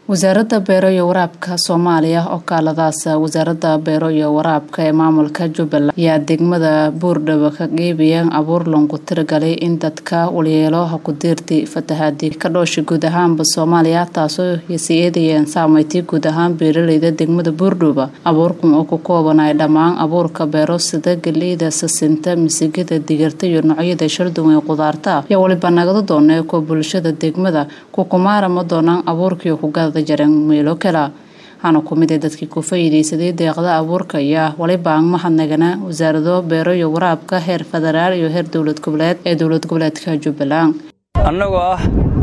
wasaaradda beero iyo waraabka soomaaliya oo kaaladaas wasaaradda beero iyo waraabka ee maamulka jubbaland ayaa degmada buurdhabo ka qeybiyeen abuur loongu tiragalay in dadka walyeelo ha ku diirti fatahaadii ka dhoosha guud ahaanba soomaaliya taasoo sii eedayeen saameyti guud ahaan beeraleyda degmada buurdhabo abuurkan oo ku koobanay dhammaan abuurka beero sida galeyda sasinta misigada digirta iyo noocyada sharduwan ee qudaarta ayaa waliba nagada doonee kuwa bulshada degmada kukumaara ma doonaan abuurkii kugada jareen meelo kala waxaana ku mid ee dadkii ku faa'iidaysaday deeqda abuurka ayaa waliba aan mahadnagana wasaarado beero iyo waraabka heer federaal iyo heer dowlad goboleed ee dowlad goboleedka jubbaland annagoo ah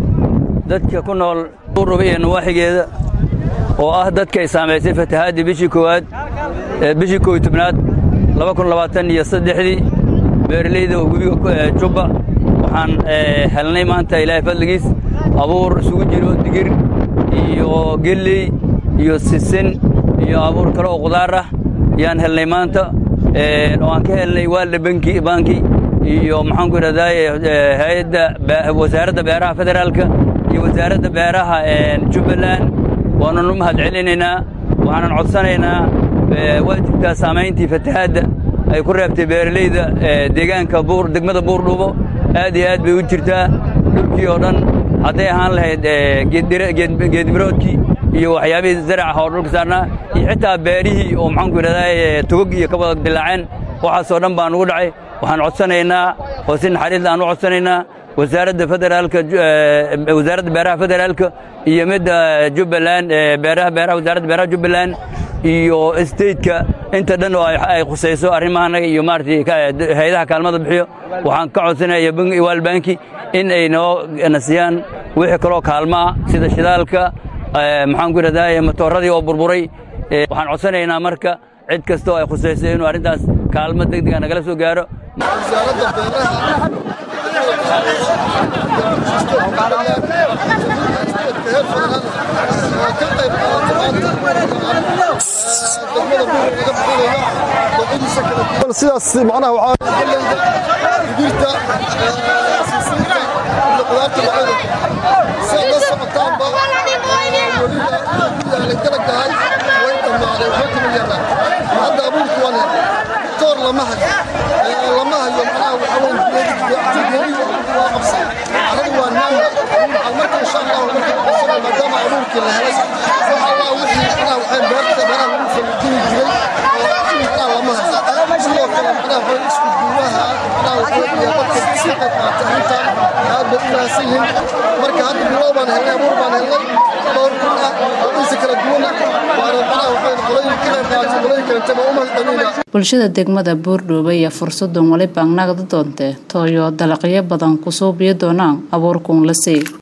dadka ku nool buurdhabo iyo nawaaxigeeda oo ah dadka ay saamaysay fatahaadii bishii koowaad bishii koow iyo tobnaad laba kun labaatan iyo saddexdii beeralayda oo webiga jubba waxaan helnay maanta ilaahay fadligiis abuur isugu jiro digir iyo gelley iyo sisin iyo abuur kale oo qudaar ah ayaan helnay maanta oo aan ka helnay waalda banki banki iyo maxaanku idhahdaye hay-adda wasaaradda beeraha federaalka iyo wasaaradda beeraha jubbaland waanan u mahad celinaynaa waxaanan codsanaynaa waa jirtaa saamayntii fatahaadda ay ku reebtay beeralayda deegaanka degmada buurdhubo aad iyo aad bay u jirtaa dhulkii oo dhan hadday ahaan lahayd geedmiroodkii iyo waxyaabihii zaraca oo dhulka saarnaa iyo xitaa beerihii oo maxaanku idhahdaa togog iyo ka wada dilaaceen waxaasoo dhan baan ugu dhacay waxaan codsanaynaa oo si naxariis aan u codsanaynaa wasaaradda federaalka wasaaradda beeraha federaalka iyo midda jubbaland beeraha beeraha wasaaradda beeraha jubbaland iyo stateka inta dhan oo ay khusayso arrimahaanaga iyo maaratay hay-adaha kaalmada bixiyo waxaan ka codsanaya waalbanki in ay noo nasiyaan wixii kaloo kaalmaa sida shidaalka maxaanku idhahdaye matooradii oo burburay waxaan codsanaynaa marka cid kasta oo ay khusayso inuu arrintaas kaalmo deg dega nagala soo gaaro sidaas macnaha waxaa digirta sisinta iyo qudaarta macada sidaad la socotaanba weliba yaalay dalagahay way dhammaaday waxba kama yaraa hadda abuurku waan helay toor lama hayo lama hayo macnaha waxaa weyn geedi waa qabsay caradu waa naama waxaan marka insha allahu marka qabsana maadaama abuurkii la helay wax allah wixii macnaha waxaan beerta beeraha lagu falgeli jiray oo macnaha lama hayo sidoo kale macnaha waxay isku duubaha macnaha waxay iyo dadka iska qayb qaata arrintan aad bay u mahadsan yihiin marka hadda bilow baan helnay abuur baan helnay dhowr kun ah oo insi kala duwan ah waana macnaha waxay qolooyin ka qayb qaatay qolooyin kalenta baa u mahadcelinaa bulshada degmada buurdhoobe iyo fursadan waliba nagda doontee tooyo dalaqyo badan ku suubiyo doonaan abuurkuun la sii